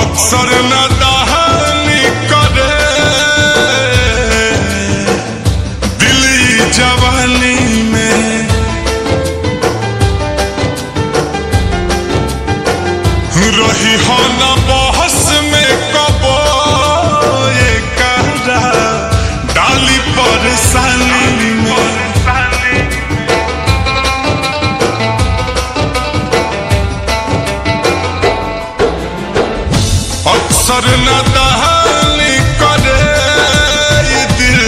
अक्सर न दहानी करे दिली जवानी में रही हो न बहस में कबो ये कहरा डाली परेशानी में अक्सर न दहानी करे ये दिल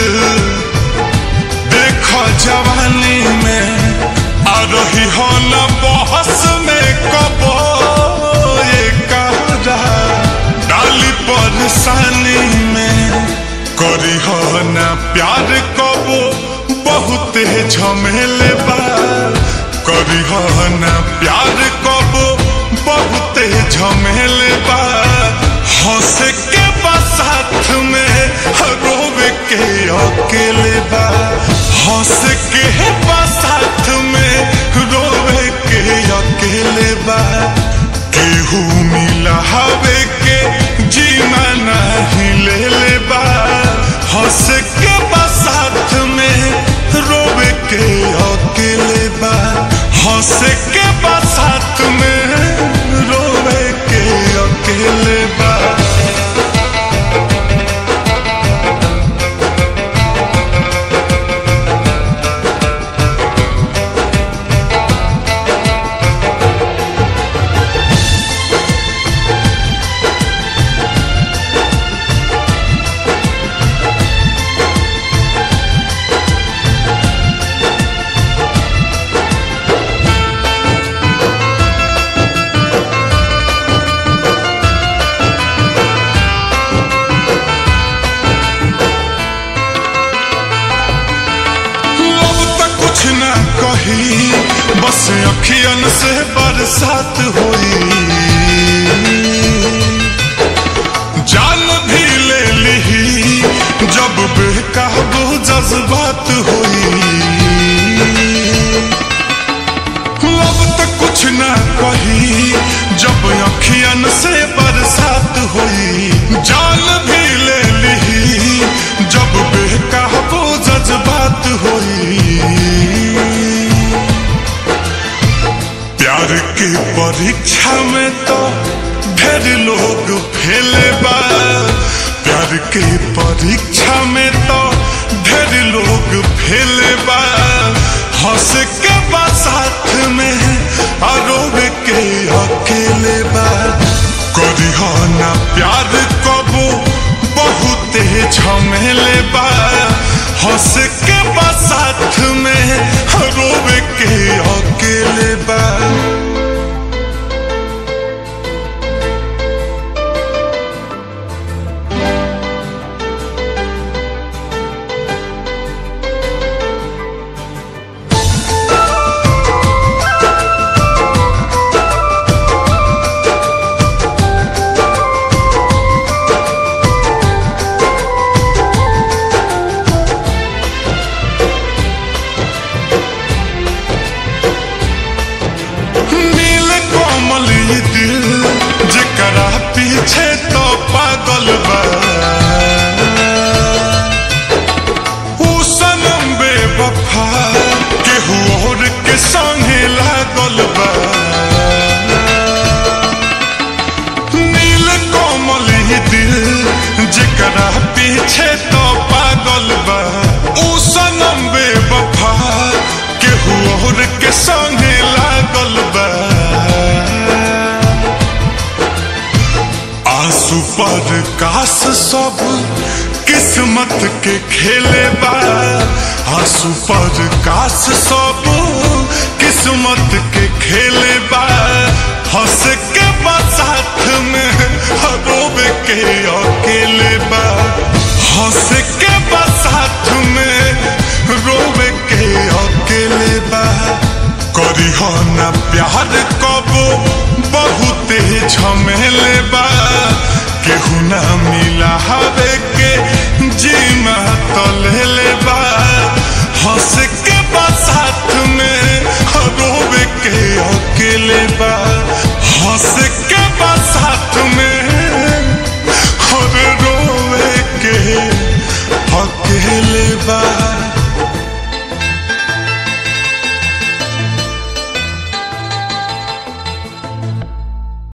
देखो जवानी में आ रही हो न बहस में कबो ये कहरा डाली परेशानी में करी हो न प्यार कबो बहुत झमेले बा करी हो न प्यार कबो बहुत झमेले बा हंस के बा साथ में रोवे के अकेले बा हंस के बा साथ में रोवे के अकेले बा केहू मिला हवे के जीना नहीं ले ले बा हंस के बा साथ में रोवे के अकेले बा हंस के बा साथ में रोवे के अकेले बा अब तक कुछ ना कही बस अखियन से बरसात हुई जान भी ले ली जब बेकाबू जज्बात हुई अब तक कुछ ना कही जब अखियन से बरसात हुई जान भी ले ली जब बेकाबू जज्बात हुई प्यार की परीक्षा में तो ढेर लोग फेले बा प्यार की परीक्षा में तो ढेर लोग फेले बा हंस के बा साथ में आरोप के अकेले बा करी हो ना प्यार कबो बहुत झमेले बा हंस के बा साथ में रोवे के अकेले बा नील कोमल ये दिल जकरा पीछे तो पागल बा ऊ सनम बेवफा केहू और के संगे लागल बा नील कोमल ये दिल जकरा पीछे तो पागल बा ऊ सनम बेवफा केहू और के संगे लागल बा आंसू पर कास सब किस्मत के खेले बा आंसू पर कास सब किस्मत के खेले बा हंस के बा साथ में रोवे के अकेले बा हंस के बा साथ में रोवे के अकेले बा करी हो ना प्यार कबो बहुत झमेले बा केहू ना मिला हवे के जीमा तलेले बा हंस के बा साथ में रोवे के अकेले बा हंस के बा साथ में बा